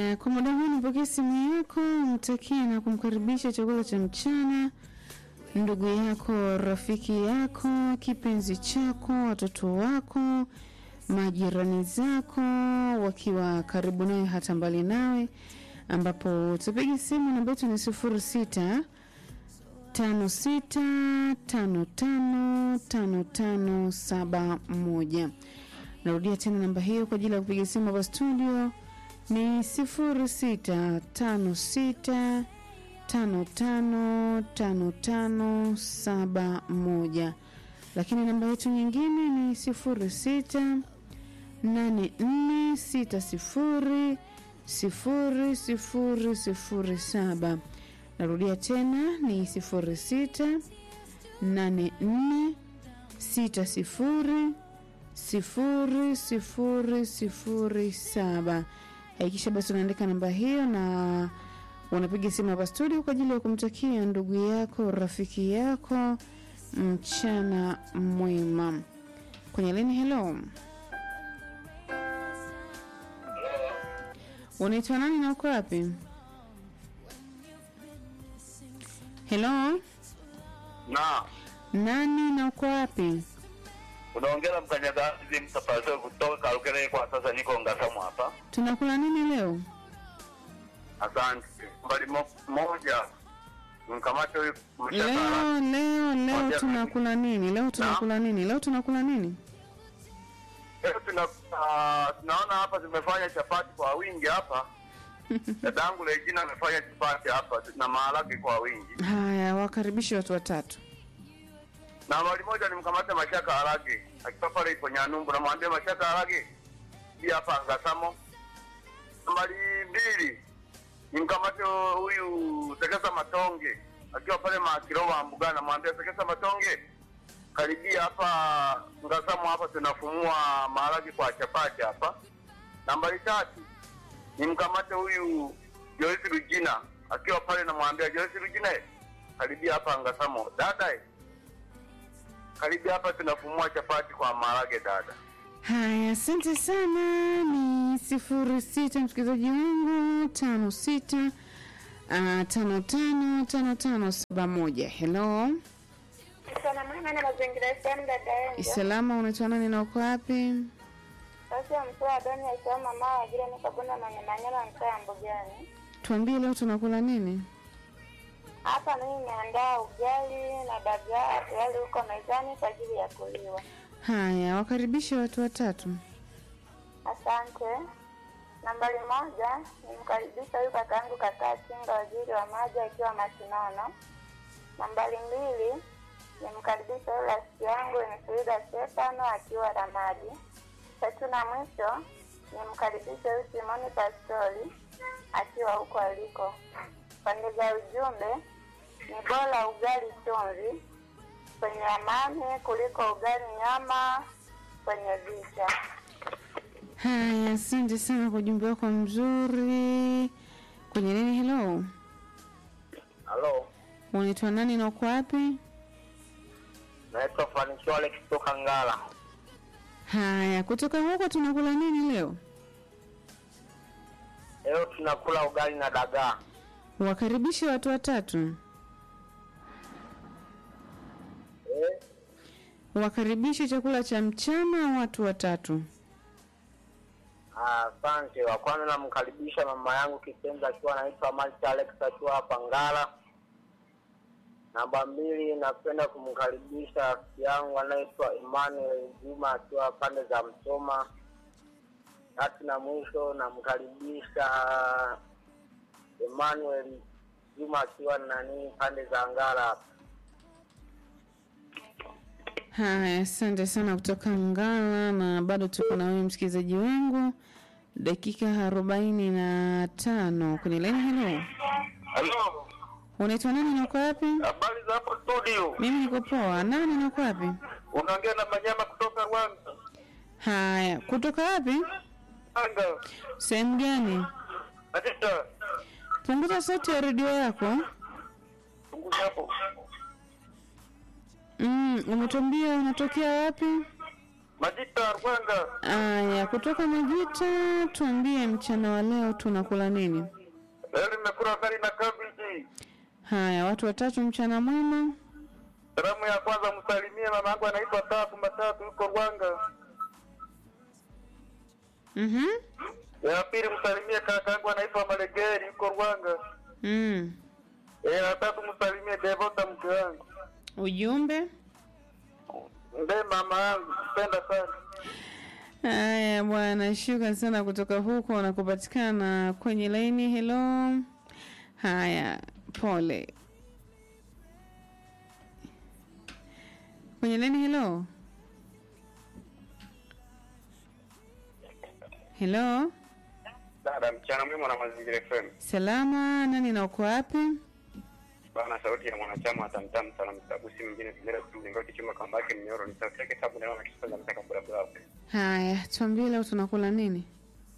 Haya, kwa muda huu nipokee simu yako, mtakie na kumkaribisha chakula cha mchana ndugu yako, rafiki yako, kipenzi chako, watoto wako, majirani zako wakiwa karibu nawe hata mbali nawe, ambapo utapiga simu namba yetu ni sifuri sita tano sita tano tano tano tano saba moja. Narudia tena namba hiyo kwa ajili ya kupiga simu hapa studio ni sifuri sita tano sita tano tano tano tano saba moja, lakini namba yetu nyingine ni sifuri sita nane nne sita sifuri sifuri sifuri sifuri saba. Narudia tena ni sifuri sita nane nne sita sifuri sifuri sifuri sifuri saba. Hakikisha basi unaandika namba hiyo na unapiga simu hapa studio kwa ajili ya kumtakia ndugu yako rafiki yako mchana mwema. Kwenye lini, hello, unaitwa nani na uko wapi? Hello, na nani na uko wapi? unaongea mkanyagazi mtapazo kutoka Karukere. Kwa sasa niko Ngasamu hapa. Tunakula nini leo? Asante. Mbali mo, moja mkamate huyu mshakara. Leo leo leo Moja. tunakula nini? Leo tunakula nini? Leo tunakula nini? Leo tuna ah, tunaona hapa tumefanya chapati kwa wingi hapa. Dadangu Regina amefanya chapati hapa na maharage kwa wingi. Haya, wakaribishe watu watatu. Na mbali moja nimkamate Mashaka Harage akiwa pale ipo Nyanumbu, namwambia Mashaka Harage hii hapa Ngasamo. Nambari mbili nimkamate huyu Sekesa Matonge akiwa pale Makirova Mbugana, namwambia Sekesa Matonge karibia hapa Ngasamo, hapa tunafumua maharage kwa chapati hapa. Nambari tatu nimkamate huyu Joyce Rugina akiwa pale, namwambia Joyce Rugina karibia hapa Ngasamo. Dada eh, karibia hapa tunafumua chapati kwa maharage dada. Haya, asante sana. Ni sifuri sita msikilizaji wangu tano sita ah, tano tano tano tano saba moja. Hello, Sanamana na mazingira FM dada yangu. salama, unaitwa nani na uko wapi? Sasa mtoa Adoni akiwa mama wa vile nikabunda manyamanyama mtaa ya Mbugani. Tuambie leo tunakula nini? Hapa mimi nimeandaa ugali na dagaa tayari huko mezani kwa ajili ya kuliwa. Haya, wakaribishe watu watatu. Asante. Nambari moja nimkaribisha huyu kakaangu kakaa Chinga, waziri wa maji akiwa Masinono. Nambari mbili nimkaribisha huyu rafiki yangu Mfrida Stefano akiwa Ramadi. Tatu na mwisho nimkaribisha huyu Simoni Pastori akiwa huko aliko. Pande za ujumbe ni bora ugali chumvi kwenye amani kuliko ugali nyama kwenye vita. Haya, asante sana kwa ujumbe wako mzuri. Kwenye nini? Hello, Halo, unaitwa nani na uko wapi? naitwa Fanisho Alex kutoka Ngala. Haya, kutoka huko tunakula nini leo? Leo tunakula ugali na dagaa. Wakaribishe watu watatu. Eh, Wakaribishe chakula cha mchana watu watatu. Asante. Wa kwanza namkaribisha mama yangu kipenzi akiwa anaitwa Malta Alex akiwa hapa Ngala. Namba mbili, napenda kumkaribisha rafiki yangu anaitwa Emmanuel Juma akiwa pande za Msoma. Tatu na mwisho, namkaribisha Emmanuel Juma akiwa nani pande za Ngala hapa. Haya, asante sana kutoka Ngala, na bado tuko na wewe msikilizaji wangu, dakika arobaini na tano kwenye laini. Hello, Halo, unaitwa nani na uko wapi? habari za hapo studio? Mimi niko poa. Nani na uko wapi? Unaongea na Manyama kutoka Rwanda. Haya, kutoka wapi? Anga. Sehemu gani? Katika Punguza sauti ya redio yako. punguza hapo. Mm, umetuambia unatokea wapi? Majita Rwanga. Aya, kutoka Majita, tuambie mchana wa leo tunakula nini? Leo nimekula ugali na kabeji. Haya, watu watatu, mchana mwema. Salamu ya kwanza msalimie mama yangu anaitwa Tatu Matatu yuko Rwanga. Mhm. Ya pili msalimie kaka yangu anaitwa Malegeri yuko Rwanga. Mm. Eh, ya tatu msalimie Devota mke wangu. Ujumbe? Ndiye mama yangu, mpenda sana. Haya bwana, shukrani sana kutoka huko na kupatikana kwenye laini. Hello. Haya, pole. Kwenye laini, hello. Hello. Dada, mchana mwema na mazingira FM. Salama, nani na uko wapi? Bana, sauti ya mwanachama wa Tamtam sana mtabu si mwingine bila kumlingoti chuma kamba yake mnyoro ni sauti yake tabu na kisasa mtaka bura bura. Haya, tuambie leo tunakula nini?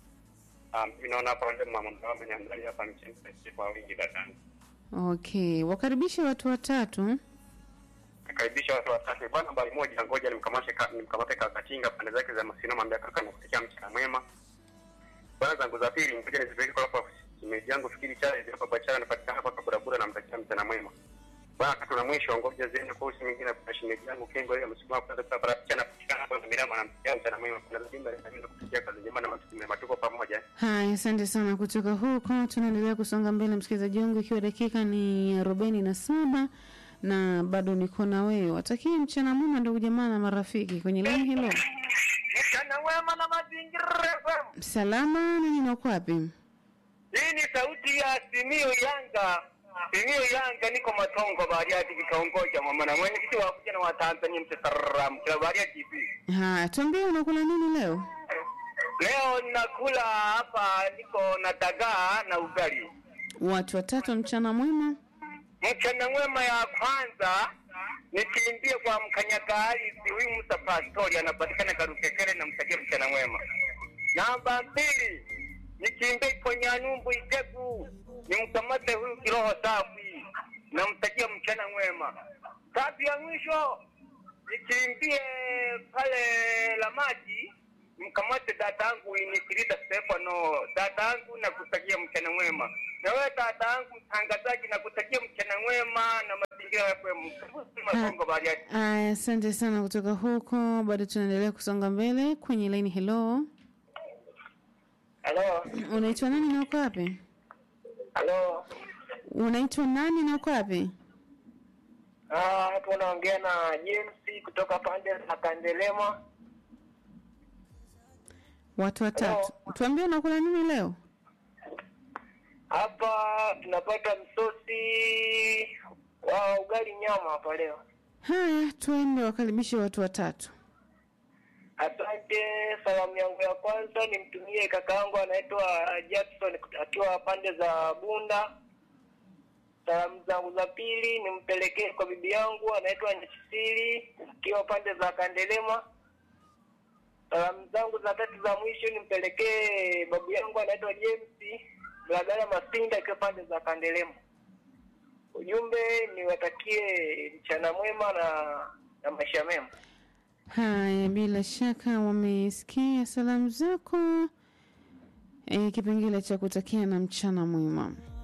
Ah, mimi naona hapa ndio mama mtawa ameniandalia hapa mchana kwa wingi dada. Okay, wakaribishe watu watatu. Nakaribisha watu watatu. Bwana nambari moja, ngoja nimkamate ka, nimkamate kaka Kinga pande zake za Masino, mwambie kaka nakutakia mchana mwema. Bwana zangu za pili, ngoja nizipeleke kwa hapa shemeji yangu fikiri chale ndio hapa chale anapatikana hapa kwa barabara namtakia mchana mwema. Bwana tatu na mwisho, ngoja ziende kwa usi mwingine kwa shemeji yangu Kengo ile msukuma kwa sababu barabara chana patikana hapa na Mirama namtakia mchana mwema. Kuna jumba linaenda kufikia kazi njema na matumaini matuko pamoja. Haya, asante sana kutoka huko. Tunaendelea kusonga mbele, msikilizaji wangu, ikiwa dakika ni arobaini na saba na bado niko na wewe. Watakie mchana mwema ndugu jamaa na marafiki kwenye laini. Helo, Mchana mwema na mazingira FM. salama, nani na uko wapi? Hii ni sauti ya Simio Yanga. Simio Yanga niko Matongo Bariadi kikaongoja mama na mwenyekiti wa vijana wa Tanzania mtasaram kila Bariadi TV. Haya, tuambie unakula nini leo? Leo ninakula hapa niko na dagaa na ugali. Watu watatu, mchana mwema. Mchana mwema ya kwanza nikimbie kwa mkanyagari huyu Musa Pastori anapatikana Karukekere na mtakia mchana mwema. Namba mbili nikimbie kwa Nyanyumbu Itegu nimkamate huyu kiroho safi namtakia mchana mwema. Tatu ya mwisho nikimbie pale la maji mkamate dadangu Inikilida Stefano, dadangu na kutakia mchana mwema. Na wewe dadangu mtangazaji, na kutakia mchana mwema na mazingira ya FM. Masongo Bariadi. Aya, asante sana kutoka huko. Bado tunaendelea kusonga mbele kwenye laini. Hello, Halo, unaitwa nani na uko wapi? halo. Unaitwa nani na uko wapi? Ah, hapo unaongea na James kutoka pande za Kandelema. Watu watatu, tuambie unakula nini leo? Hapa tunapata msosi wa ugali nyama hapa leo. Haya, tuende wakaribishe watu watatu. Asante. Salamu yangu ya kwanza nimtumie kaka yangu anaitwa Jackson akiwa pande za Bunda. Salamu zangu za pili nimpelekee kwa bibi yangu anaitwa Nyachisili akiwa pande za Kandelema. Salamu zangu za tatu za mwisho nimpelekee babu yangu anaitwa James Mlagala Masinda akiwa pande za Kandelema. Ujumbe niwatakie mchana mwema na na maisha mema. Haya, bila shaka wamesikia salamu zako. E, kipengele cha kutakia na mchana mwema.